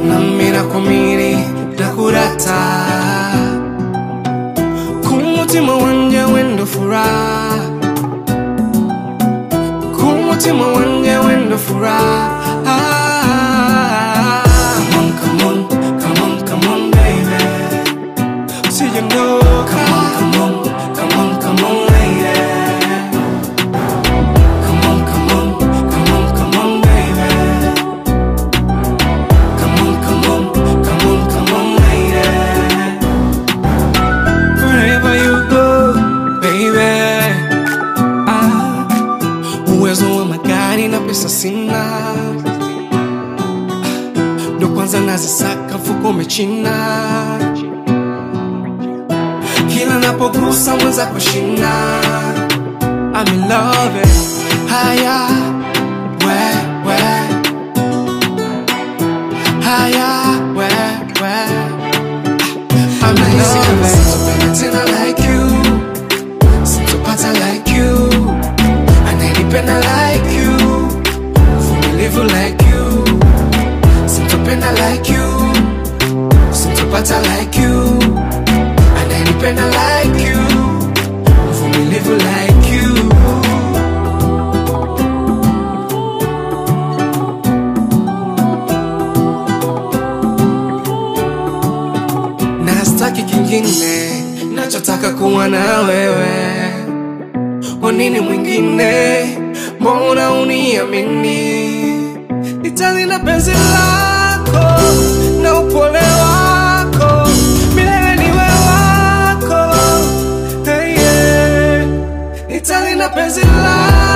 nami nakumiri ndakurata kumutima wanje wendo furaha kumutima wanje wendo furaha Come on, come on, come on, come on, baby. Usijondoka. Come on, come on, come on, lady. Come on, come on, come on, come on, baby. Come on, come on, come on, come on, lady. Wherever you go, baby. Ah, uwezo wa magari na pesa sina, ndo kwanza nazisaka mfuko umechina, kila napogusa mwenza kushina. I'm in love, eh. haya we we, haya we we. I'm in love, eh. Sitopenda tena like you, sitopata like you, ananipenda like you, vumilivu like you, sitopenda like you, sitopata like you, ananipenda like you, vumilivu like you. na staki kingine, nachotaka kuwa na wewe. Kwa nini mwingine? Mbona uniamini? Nitalinda penzi lako na upole wako, milele niwe wako. Hey, yeah. Nitalinda penzi lako